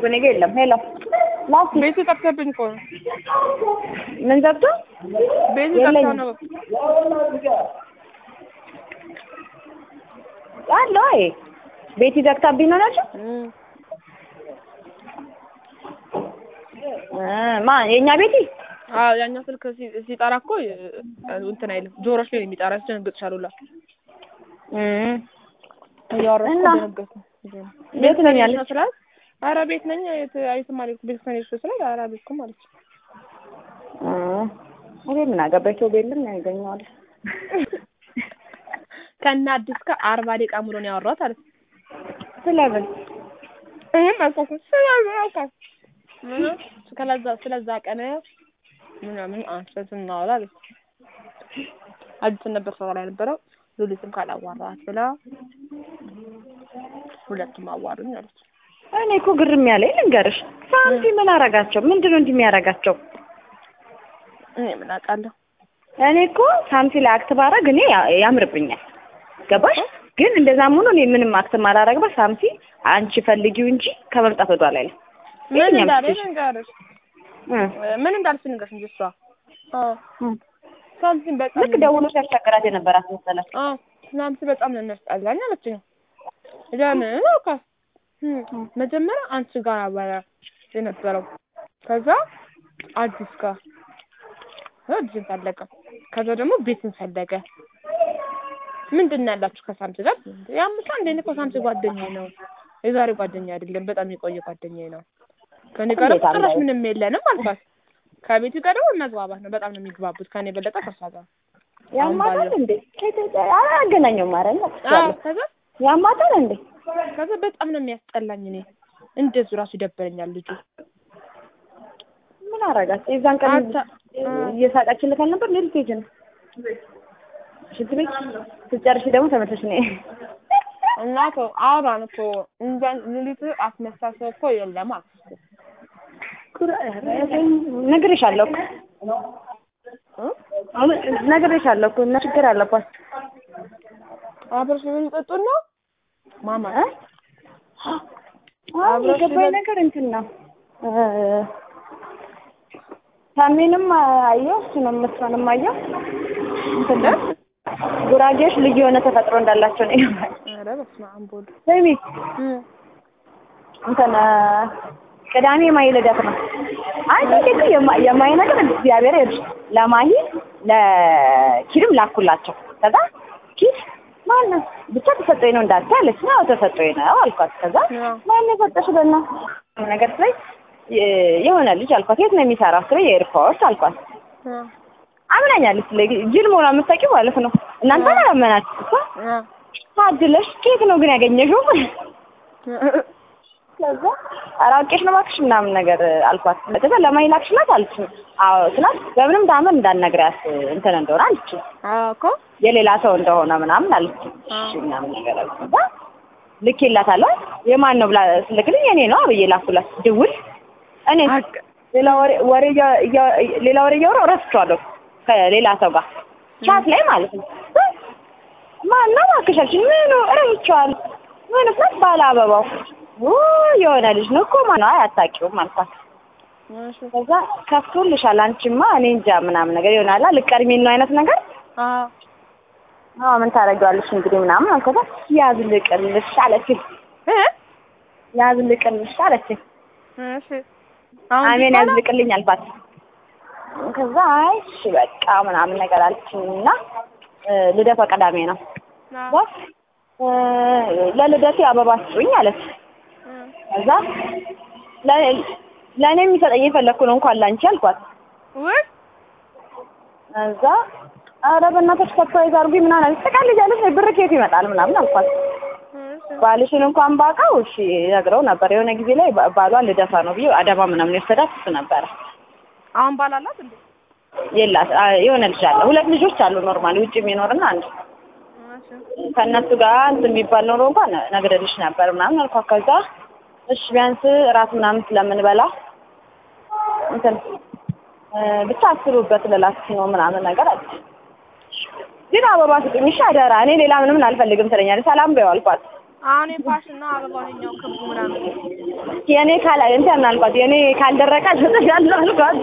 አላችሁ እኔ ጋ የለም። ሄሎ ላስ ቤቱ ጠፍተብኝ እኮ ነው። ምን ዘግቶ ቤቱ ጠፍቶ የለኝም ነው። አለ ወይ ቤቲ ዘግታብኝ ነው ናቸው እም፣ ማ የእኛ ቤቲ አዎ ያኛው ስልክ ሲ- ሲጠራ እኮ እ- እንትን አይልም ጆሮሽ ላይ ነው የሚጠራ። ያስደነግጥሻል ሁላ እም፣ እያወራሽ እና? እኮ ደነገጥኩ። ቤት ነኝ ነው ያለች ስላት፣ ኧረ ቤት ነኝ የት የትም አልሄድኩም ቤት ነኝ ስላት፣ ኧረ አልሄድኩም አለች። እም፣ እኔ ምን አገባኝ ሰው ቤልም ያገኘዋል ከእነ አዲስ ጋር አርባ ደቂቃ ሙሉ ነው ያወራሁት አለች። ስለምን ይሄም አልኳት ስለዚህ አልኳት ምን ስለዛ ስለዛ ቀን ምናምን አንስተን ስናወራ አለች። አዲስን ነበር ሰው ላይ ነበረው ሉሊትም ካላዋራት ብላ ሁለቱም አዋሩኝ አለች። እኔ እኮ ግርም ያለኝ ልንገርሽ ሳንቲ ምን አረጋቸው ምንድን ነው እንዲህ የሚያረጋቸው እኔ ምን አውቃለሁ። እኔ እኮ ሳምሲ ላይ አክት ባረግ እኔ ያ- ያምርብኛል ገባሽ ግን እንደዛም ሆኖ እኔ ምንም አክት ማላረግበት ሳምሲ አንቺ ፈልጊው እንጂ ከመምጣት ወደ ኋላ አይልም ምን የትኛውም እንዳለ ሴት- ንገርሽ እ ምን እንዳልሽ ንገርሽ እንጂ እሷ አዎ እ ሳምሲን በጣም ልክ ደውሎ ሲያሻገራት የነበራት መሰላት አዎ ሳምሲ በጣም ነው የሚያስጠላኝ አለችኝ። ለምን አልኳት። እም፣ መጀመሪያ አንቺ ጋር ነበረ የነበረው ከዛ አዲስ ጋር ከዛ አዲስን ፈለገ ከዛ ደግሞ ቤትን ፈለገ ምንድን ነው ያላችሁ ከሳምሲ ጋር ያምሳ እንደ እኔ እኮ ሳምሲ ጓደኛዬ ነው የዛሬ ጓደኛ አይደለም በጣም የቆየ ጓደኛዬ ነው ከኔ ጋር እንዴት ጭራሽ አለ? ምንም የለንም አልኳት ከቤቱ ጋር ደግሞ መግባባት ነው በጣም ነው የሚግባቡት ከኔ የበለጠ ከሷ ጋር ያማታል ባለው- እንዴ አያገናኘውም ማረ አዎ ከዛ ያማታል እንዴ ከዛ በጣም ነው የሚያስጠላኝ እኔ እንደዚሁ ራሱ ይደበረኛል ልጁ ምን አረጋት የዛን ቀን አታ- እየሳቀችልህ አልነበር ሌሊት ሄጅ ነው ሽንት ቤት ስትጨርሺ ደግሞ ተመለሽ ነይ እና እኮ አውራን እኮ እንደ ሉሊት አስመሳሰብ እኮ የለም አልኩት ነግሬሻለሁ እኮ እ? አሁን ነግሬሻለሁ እኮ እና ችግር አለባት አብረሽ ምን ይጠጡና ማማ እ? አዎ አብረሽ የገባኝ ይበል- ነገር እንትን ነው እ፣ ታሜንም አየሁ እሱንም እሷንም አየሁ እንትን ነው ጉራጌዎች ልዩ የሆነ ተፈጥሮ እንዳላቸው ነው የገባኝ ኧረ በስመ አብ ወልድ ስሚ እ እንትን እ፣ ቅዳሜ የማሂ ልደት ነው አይ ቲንክ የማ- የማሂ ነገር እግዚአብሔር ይርሽ ለማሂ ለኪድም ላኩላቸው ከዛ ኪድ ማነው ብቻ ተሰጠኝ ነው እንዳትዪ አለች ነው ተሰጠኝ ነው አልኳት ከዛ አዎ። ማን የሰጠሽ በና ነገር ስለኝ የሆነ ልጅ አልኳት የት ነው የሚሰራው ስለ የኤርፖርት አልኳት እ አምናኛለች ስለ ጅል መሆኗ የምታውቂው ማለት ነው እናንተ አላመናችሁ እኮ እ ታድለሽ ከየት ነው ግን ያገኘሽው ከዛ ኧረ አውቄሽ ነው እባክሽ ምናምን ነገር አልኳት ከዛ ለማን ላክሽላት አለች አዎ ስላት በምንም ታምር እንዳትነግሪያት እንትን እንደሆነ አለች አዎ እኮ የሌላ ሰው እንደሆነ ምናምን አለች እሺ ምናምን ነገር አልኩ ከዛ ልኬላታለሁ የማን ነው ብላ ስልክልኝ የኔ ነው ብዬ ላኩላት ድውል እኔ አቅ ሌላ ወሬ ወሬ እያ- እያ- ሌላ ወሬ እያወራሁ እረስቸዋለሁ ከሌላ ሰው ጋር ቻት ላይ ማለት ነው ማነው እባክሽ አልሽኝ ምኑ እረስቸዋለሁ ምኑ ስላት ባለ አበባው ኡ የሆነ ልጅ ነው እኮ ማነው አይ አታውቂውም አልኳት እሺ ከዛ ከፍቶልሻል አንቺማ እኔ እንጃ ምናምን ነገር ይሆናላ ልቀድሚን ነው አይነት ነገር አዎ አዎ ምን ታደርጊዋለሽ እንግዲህ ምናምን አልኳት ያዝ ልቅልሽ አለችኝ እ ያዝ ልቅልሽ አለችኝ እሺ አሁን አሜን ይባላል? ያዝልቅልኝ አልኳት ከዛ አይ እሺ በቃ ምናምን ነገር አለችኝ እና እ፣ ልደቷ ቅዳሜ ነው አዎ ከዛ እ፣ ለልደቴ አበባ ስጡኝ አለች እ ከዛ ለ- ለእኔ የሚሰጠኝ የፈለግኩ ነው እንኳን ላንቺ አልኳት ውይ እዛ ኧረ በእናትሽ ሰርፕራይዝ አድርጉኝ ምናምን አለች ትቀልጃለሽ ብር ከየት ይመጣል ምናምን አልኳት እሺ ባልሽን እንኳን ባውቀው እሺ ነግረው ነበር የሆነ ጊዜ ላይ ባ- ባሏ ልደቷ ነው ብዬ አዳማ ምናምን የወሰዳት እሱ ነበረ አሁን ባላላት እንዴ የላት አ- የሆነ ልጅ አለ ሁለት ልጆች አሉ ኖርማሊ ውጭ የሚኖርና አንድ እሺ ከእነሱ ጋር እንትን የሚባል ኖሮ እንኳን ነግሬልሽ ነበር ምናምን አልኳት ከዛ እሺ ቢያንስ እራት ምናምን ስለምንበላ እንትን እ፣ ብቻ አስቡበት ልላችሁ ነው ምናምን ነገር አለች ግን አበባ ስጡኝ እሺ አደራ እኔ ሌላ ምንም አልፈልግም ትለኛለች ሰላም በይው አልኳት አሁን የፋሽን ነው አበባው ይኸኛው ክቡ ምናምን የኔ ካላ እንትን አልኳት የኔ ካልደረቀ ሰጥሻለሁ አልኳት።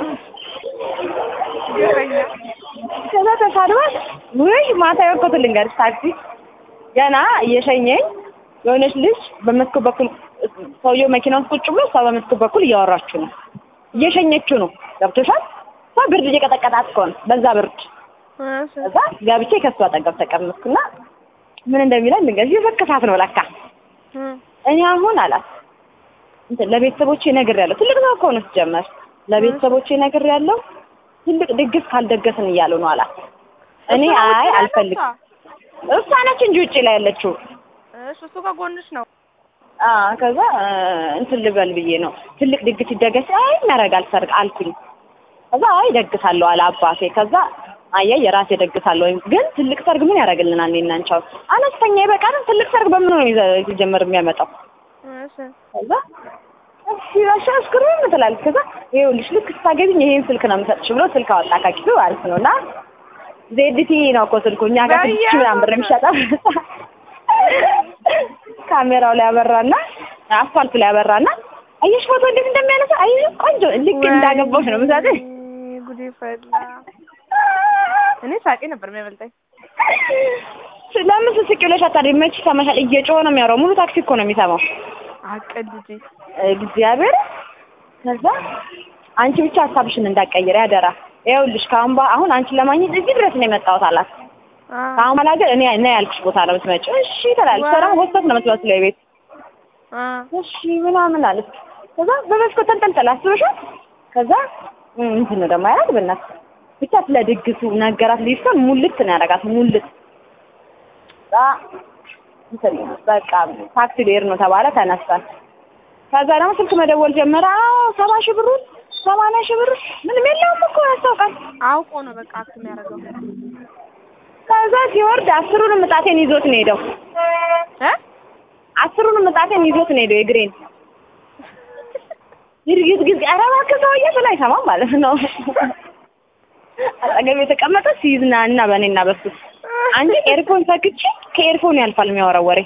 ይገኛል ከዛ ተሳድባት ውይ ማታ የወቅቱ ልንገርሽ ታክሲ ገና እየሸኘኝ የሆነች ልጅ በመስኮት በኩል ሰውየው መኪና ውስጥ ቁጭ ብሎ እሷ በመስኮት በኩል እያወራችሁ ነው እየሸኘችው ነው ገብቶሻል እሷ ብርድ እየቀጠቀጣት እኮ ነው በዛ ብርድ እሺ ከዛ ገብቼ ከእሱ አጠገብ ተቀመጥኩና ምን እንደሚለን ልንገርሽ የፈከሳት ነው ለካ እም እኔ አሁን አላት እንትን ለቤተሰቦቼ ነግሬያለሁ ትልቅ ነው እኮ ነው ሲጀመር ለቤተሰቦቼ ነግሬያለሁ ትልቅ ድግስ ካልደገስን እያሉ ነው አላት እኔ እሱ ነው ውጪ አይ ላይ አልፈልግም ያለችው? እሷ ነች እንጂ ውጭ ላይ ያለችው እሺ እሱ ከጎንሽ ነው አ ከዛ እ፣ እንትን ልበል ብዬ ነው ትልቅ ድግስ ይደገስ አይ እናደርጋል ሰርግ አልኩኝ ከዛ አይ ደግሳለሁ አለ አባቴ ከዛ አየህ የራሴ ደግሳለሁ ወይም ግን ትልቅ ሰርግ ምን ያደርግልናል እኔና አንቺ አሁን አነስተኛ ይበቃል ትልቅ ሰርግ በምን ነው ይዘ- ሲጀመር የሚያመጣው እሺ ከዛ እሺ እሺ አስክሩም ትላለች ከዛ ይኸውልሽ ልክ ስታገቢኝ ይሄን ስልክ ነው የምሰጥሽ ብሎ ስልክ አወጣ ከኪሱ ማለት ነው እና ዜድቲ ነው እኮ ስልኩ እኛ ጋር ስድስት ሺህ ምናምን ብር የሚሸጠው ካሜራው ላይ ያበራና አስፋልቱ ላይ ያበራና አየሽ ፎቶ እንዴት እንደሚያነሳ አየሽ ቆንጆ ልክ እንዳገባሽ ነው ምሳሌ ወይኔ ጉዴ ፈላ እኔ ሳቄ ነበር የሚያመልጠኝ ለምን ስስቅ ብለሽ አታድሪ መች ይሰማሻል እየጮኸ ነው የሚያወራው ሙሉ ታክሲ እኮ ነው የሚሰማው አቀልጂ እግዚአብሔር ከዛ አንቺ ብቻ ሀሳብሽን እንዳትቀይሪ ያደራ ይኸውልሽ ከአሁን በ- አሁን አንቺን ለማግኘት እዚህ ድረስ ነው የመጣሁት አላት አ ከአሁን በኋላ ግን እኔ እኔ ያልኩሽ ቦታ ነው የምትመጪው እሺ ትላለች እሷ ደግሞ ወስደት ነው የምትመስለው የቤት አ እሺ ምናምን አለች ከዛ በመስኮት ተንጠልጥላ አስበሻል ከዛ እም፣ እንትን ነው ደግሞ ያላት በእናትህ ብቻ ስለ ድግሱ ነገራት ልጅቷን ሙልት ነው ያደርጋት ሙልት ከዛ እንትን በቃ ታክሲ ልሄድ ነው ተባለ ተነሳን ከዛ ደግሞ ስልክ መደወል ጀመረ አዎ ሰባ ሺህ ብሩን ሰማንያ ሺህ ብር ምንም የለውም እኮ ያስታውቃል አውቆ ነው በቃ አክት የሚያደርገው ከዛ ሲወርድ አስሩንም እጣቴን ይዞት ነው ሄደው እ አስሩንም እጣቴን ይዞት ነው ሄደው የግሬን ይርግዝ ግዝ ኧረ እባክህ ሰውዬ ስለ አይሰማም ማለት ነው አጠገብ የተቀመጠ ሲዝናና በእኔና በሱ አንቺ ኤርፎን ሰክቼ ከኤርፎን ያልፋል የሚያወራው ወሬ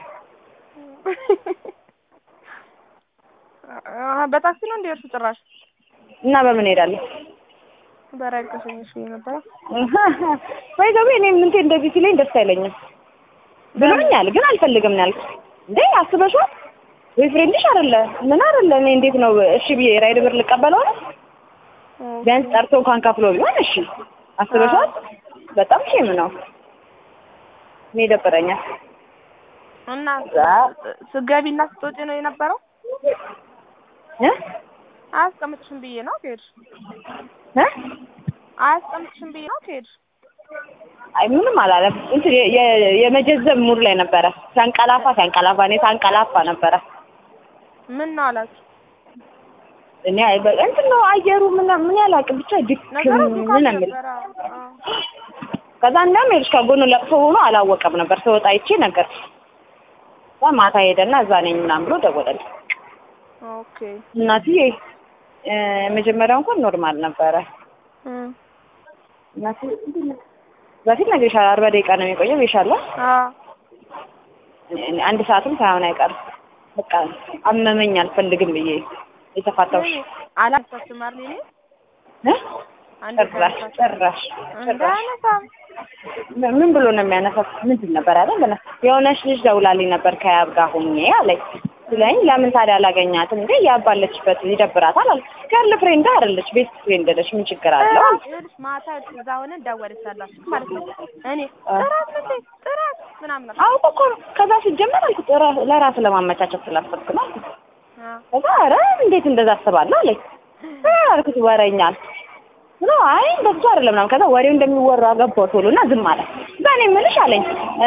አ በታክሲ ነው እንደ እርሱ ጭራሽ እና በምን ሄዳለሁ በረቀሰኝ እሺ ነበረ ወይ ገቢ እኔ ምንቴ እንደዚህ ሲለኝ ደስ አይለኝም ብሎኛል ግን አልፈልግም ነው ያልኩት እንዴ አስበሽዋል ወይ ፍሬንድሽ አይደለ ምን አይደለ እኔ እንዴት ነው እሺ ብዬ ራይድ ብር ልቀበለው ነው ቢያንስ ጠርቶ እንኳን ከፍሎ ቢሆን እሺ አስበሽዋል በጣም ሼም ነው እኔ ይደብረኛል እና ዛ- ስገቢና ስትወጪ ነው የነበረው እ አያስቀምጥሽም ብዬ ነው ከሄድሽ እ አያስቀምጥሽም ብዬ ነው ከሄድሽ አይ ምንም አላለም እንትን የ- የ- የመጀዘብ ሙድ ላይ ነበረ ሲያንቀላፋ ሲያንቀላፋ እኔ ሳንቀላፋ ነበረ ምን ነው አላችሁ እኔ አይ በቃ እንትን ነው አየሩ ምን ምን ያላቅም ብቻ ድክም ነገሩ ምን የሚል ነበረ አዎ። ከዛ እንደውም ይኸውልሽ ከጎኑ ለቅሶ ሆኖ አላወቀም ነበር ስወጣ አይቼ ነገር ከዛ ማታ ሄደና እዛ ነኝ ምናምን ብሎ ደወለልኝ ኦኬ እናትዬ እ መጀመሪያው እንኳን ኖርማል ነበረ እም እናትዬ እንዴት ነው? በፊት ነግሬሻለሁ አርባ ደቂቃ ነው የሚቆየው ብዬሻለሁ አዎ እኔ አንድ ሰዓትም ሳይሆን አይቀርም በቃ አመመኝ አልፈልግም ብዬ የተፋታሁሽ አላነሳችም አይደል እኔ እ አንድ ጭራሽ ጭራሽ ጭራሽ እንዳያነሳም ምን- ምን ብሎ ነው የሚያነሳው? ምንድን ነበር ያለ በና የሆነች ልጅ ደውላልኝ ነበር ከያብ ጋር ሆኜ አለኝ ስለኝ ለምን ታዲያ አላገኛትም እንዴ ያብ ባለችበት ይደብራታል አለ ገርል ፍሬንድ አይደለች ቤስት ፍሬንድ ነች ምን ችግር አለው አልኩ። ይኸውልሽ ማታ እዛ ሆነን ደወለችላችሁ ማለት ነው እኔ ጥራት እንዴ ጥራት ምናምን አልኩ። አውቆ እኮ ነው ከዛ ሲጀመር አልኩት ራ- ለራስ ለማመቻቸት ስላሰብክ ነው አልኩት አዎ ከዛ ኧረ እንዴት እንደዛ አስባለሁ አለኝ እ አልኩት ወሬኛ አልኩት ብሎ አይ እንደሱ አይደለም ምናምን ከዛ ወሬው እንደሚወራ ገባው ቶሎ እና ዝም አለ ከዛ እኔ የምልሽ አለኝ እ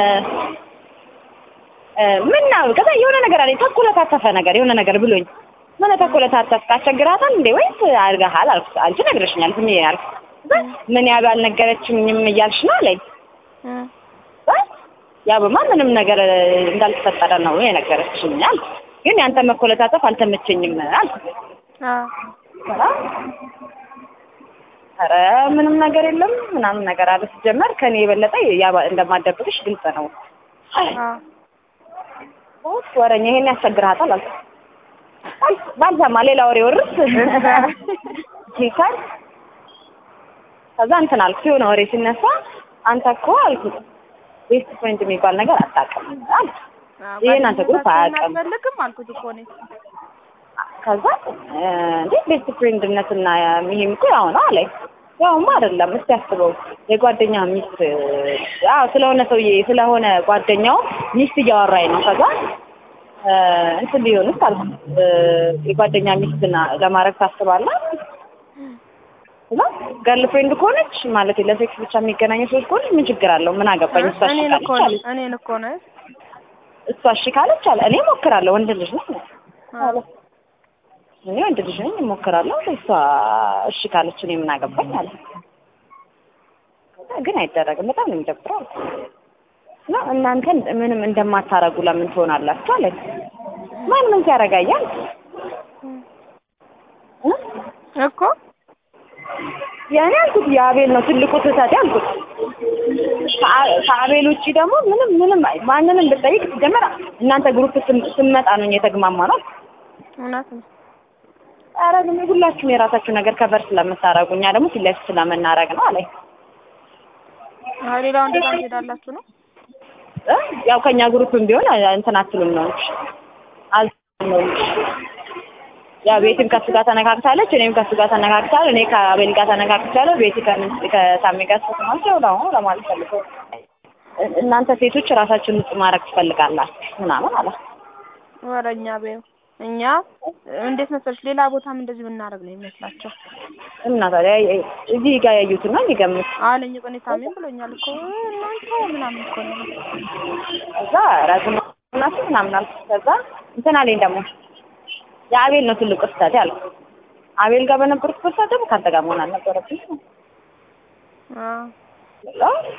እ ምን ነው ከዛ የሆነ ነገር አለኝ ተኮለታተፈ ነገር የሆነ ነገር ብሎኝ ምን ተኮለታተፍክ አስቸግራታል እንዴ ወይስ አድርገሃል አልኩት አንቺ ነግረሽኛል ዝም ብዬ አልኩት ከዛ ምን ያብ አልነገረችኝም እያልሽ ነው አለኝ እም ከዛ ያብማ ምንም ነገር እንዳልተፈጠረ ነው የነገረችኝ አልኩት ግን ያንተ መኮለታተፍ አልተመቸኝም አልኩት አዎ ከዛ ኧረ ምንም ነገር የለም ምናምን ነገር አለ ሲጀመር ከኔ የበለጠ ያባ እንደማደብቅሽ ግልጽ ነው አዎ ወረኛ ይሄን ያስቸግርሃታል አልኩት። አይ ባልሰማ ሌላ ወሬ ወርስ ሲካል ከዛ እንትን አልኩት የሆነ ወሬ ሲነሳ አንተ እኮ አልኩት ቤስት ፍሬንድ የሚባል ነገር አታውቅም አልኩት። ይሄን አንተ ግሩፕ አያውቅም አልፈልግም አልኩት እኮ እኔ ከዛ እንዴ ቤስት ፍሬንድነትና ይሄም እኮ ያው ነው አለኝ። ያውማ አይደለም እስቲ አስበው የጓደኛ ሚስት አዎ ስለሆነ ሰውዬ ስለሆነ ጓደኛው ሚስት እያወራኝ ነው። ከዛ እንትን ቢሆንስ አልኩት የጓደኛ ሚስትና ለማድረግ ታስባለህ? እና ገርል ፍሬንድ ከሆነች ማለት ለሴክስ ብቻ የሚገናኙ ሰዎች ከሆነች ምን ችግር አለው? ምን አገባኝ? እሷ እሺ እኔን እኮ ካለች አለች። እኔን እኮ ነው እሷ እሺ ካለች አለ እኔ እሞክራለሁ፣ ወንድ ልጅ ነኝ አለ። እኔ ወንድ ልጅ ነኝ እሞክራለሁ፣ እሷ እሺ ካለች እኔ ምን አገባኝ አለ። ከዛ ግን አይደረግም፣ በጣም ነው የሚደብረው አልኩት። እና እናንተ ምንም እንደማታረጉ ለምን ትሆናላችሁ አለኝ። ማን ምን ሲያረጋያል እኮ ያኔ አልኩት የአቤል ነው ትልቁ ስህተት ያልኩት። ከአ- ከአቤል ውጭ ደግሞ ምንም ምንም ማንንም ብጠይቅ ሲጀመር እናንተ ግሩፕ ስም- ስመጣ ነው እኛ የተግማማ ነው። እውነት ነው። ኧረ ግን ሁላችሁም የራሳችሁ ነገር ከበር ስለምታረጉ እኛ ደግሞ ፊት ለፊት ስለምናረግ ነው አለኝ። አዎ ሌላው እንደዛ ትሄዳላችሁ ነው እ ያው ከእኛ ግሩፕም ቢሆን እንትን አትሉም ነው እንጂ አልተውም ነው እንጂ ያው ቤትም ከሱ ጋር ተነካክታለች፣ እኔም ከሱ ጋር ተነካክታለሁ፣ እኔ ከአቤል ጋር ተነካክቻለሁ፣ ቤቲ ከምን- ከሳሚ ጋር ተስማምቼ ነው ለማለት ፈልገው እናንተ ሴቶች ራሳችሁን ንጹህ ማድረግ ትፈልጋላችሁ ምናምን አለ። ወረኛ በይው እኛ እንዴት መሰለሽ ሌላ ቦታም እንደዚህ ብናደርግ ነው የሚመስላቸው እና ታዲያ እዚህ ጋር ያዩትን ነው የሚገምት። አለኝ እኮ እኔ ታሜም ብሎኛል እኮ እናንተ ምናምን እኮ ነው ከዛ ረዝም ናችሁ ምናምን አልኩት። ከዛ እንትን አለኝ ደግሞ የአቤል ነው ትልቁ ስህተት ያለው። አቤል ጋር በነበርኩበት ሰዓት ደግሞ ከአንተ ጋር መሆን አልነበረብኝም። አዎ ብሎ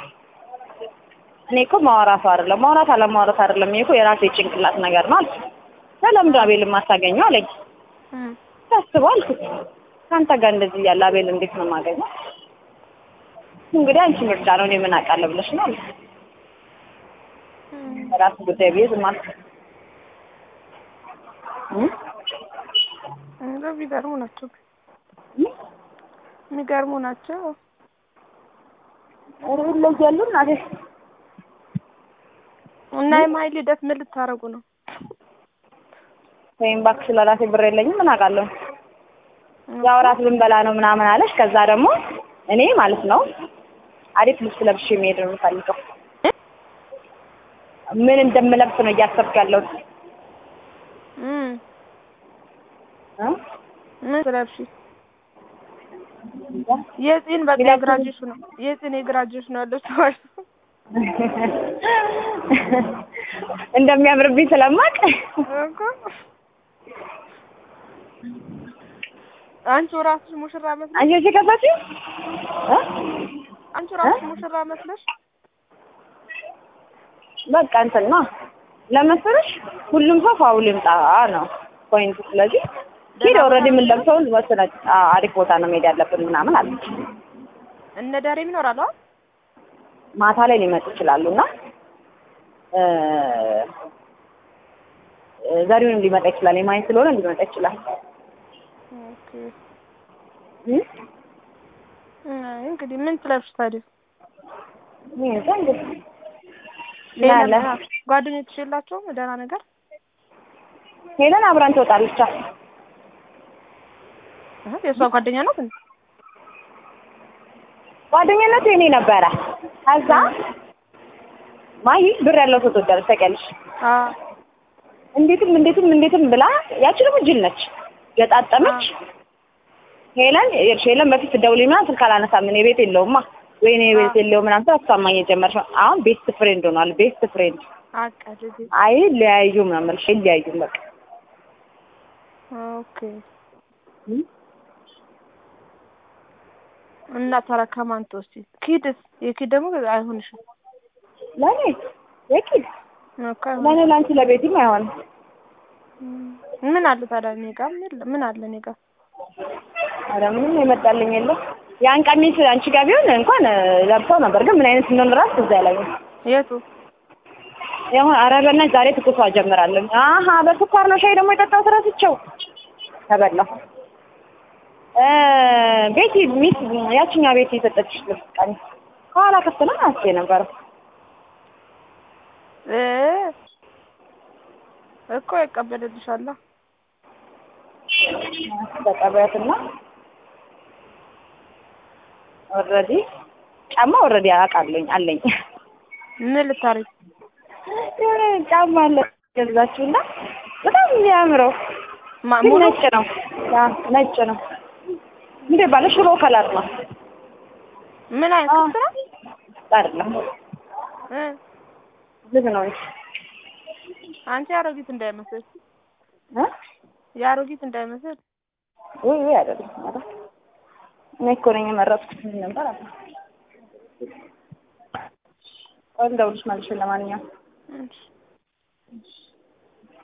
እኔ እኮ ማውራቱ አይደለም ማውራት አለማውራት አይደለም ይሄ እኮ የራሴ ጭንቅላት ነገር ነው አልኩት። ለምንድን አቤልን ማታገኘው አለኝ። እም ታስበው አልኩት። ከአንተ ጋር እንደዚህ እያለ አቤል እንዴት ነው የማገኘው? እንግዲህ አንቺ ምርጫ ነው እኔ ምን አውቃለሁ ብለሽ ነው አልኩት። እም ራስ ጉዳይ ብዬ ዝም አልኩት። እም? እንደው ቢገርሙ ናቸው እም? የሚገርሙ ናቸው ኧረ ይለያሉ እናቴ። እና የማይል ልደት ምን ልታረጉ ነው ወይም እባክሽ ለራሴ ብር የለኝም ምን አውቃለሁ። ያው እራት ልንበላ ነው ምናምን አለሽ። ከዛ ደግሞ እኔ ማለት ነው አሪፍ ልብስ ለብሼ መሄድ ነው የምፈልገው። ምን እንደምለብስ ነው እያሰብኩ ያለሁት። እም እ? ምን ስለብሺ የፂን በቃ ሌላ የግራጁዌሽን ነው የፂን የግራጁዌሽን ነው ያለው ሰዎች እንደሚያምርብኝ ስለማቅ እኮ አንቺ ራስሽ ሙሽራ መስለሽ አንቺ እሺ ከፋችሁ እ? አንቺ ራስሽ ሙሽራ መስለሽ በቃ እንትን ነው ለመሰለሽ ሁሉም ሰው ፋውል ይምጣ ነው ፖይንቱ። ስለዚህ ሂድ ኦልሬዲ የምንለብሰውን ወስነች አሪፍ ቦታ ነው መሄድ ያለብን ምናምን አለች። እነ ዳሬም ይኖራሉ አይደል? ማታ ላይ ሊመጡ ይችላሉ እና እ ዘሪሁንም ሊመጣ ይችላል። የማየት ስለሆነ ሊመጣ ይችላል። ኦኬ እ? አይ እንግዲህ ምን ትለብሽ ታዲያ? እኔ እንጃ እንግዲህ ሌላ ያለ ጓደኞችሽ የላቸውም ደህና ነገር? ሄለን አብራን ትወጣለች። አህ የእሷ ጓደኛ ናት እንዴ? ጓደኝነቱ የኔ ነበረ። ከዛ ማይ ብር ያለው ሰው ትወዳለች ታውቂያለሽ። አዎ እንዴትም እንዴትም እንዴትም ብላ ያቺ ደግሞ ጅል ነች። ገጣጠመች። ሄለን ይኸውልሽ ሄለን በፊት ስትደውልልኝ ምናምን ስልክ አላነሳም እኔ ቤት የለውማ ወይኔ ቤት የለውም ምናምን ስላት እሷማኝ የጀመርሽ አሁን ቤስት ፍሬንድ ሆኗል። ቤስት ፍሬንድ አቀድግ አይ ሊያዩም ነው የምልሽ ሊያዩም በቃ ኦኬ እና ታዲያ ከማን ትወስጂ? ኪድስ የኪድ ደግሞ አይሆንሽም ለኔ የኪድ እኮ ለኔ አይሆንም። ለአንቺ ለቤትም አይሆንም። ምን አለ ታዲያ እኔ ጋር የለም። ምን አለ እኔ ጋር ኧረ ምንም የመጣልኝ የለም። ያን ቀሚስ አንቺ ጋር ቢሆን እንኳን ለብሰው ነበር፣ ግን ምን አይነት እንደሆነ እራሱ ትዝ አይለኝም። የቱ የሆነ ኧረ በእናትሽ ዛሬ ትኩሷ ጀምራለሁ። አሀ በስኳር ነው ሻይ ደግሞ የጠጣሁት ረስቼው ተበላሁ። እ ቤቲ ሚስ ያችኛ ቤቲ የሰጠችሽ ልብስ ቀሚስ ከኋላ ክፍት ነው አንስቼ የነበረው እ እኮ ይቀበልልሻላ። ተቀበያትና ኦልሬዲ ጫማ ኦልሬዲ አውቃለኝ አለኝ። ምን ልታረጊ? የሆነ ጫማ አለ ገዛችሁና በጣም የሚያምረው ማ- ግን ሙሉ ነጭ ነው። ያ ነጭ ነው። እንዴ ባለ ሽሮ ከለር ነው ምን አይነት አ- ልብስ ነው? አይደለም እ ዝግ ነው እንጂ አንቺ የአሮጊት እንዳይመስል እ የአሮጊት እንዳይመስል ውይ ውይ አይደለም ኧረ እኔ እኮ ነኝ የመረጥኩት ምን ነበር አለ ቆይ ልደውልልሽ መልሼ ለማንኛውም እሺ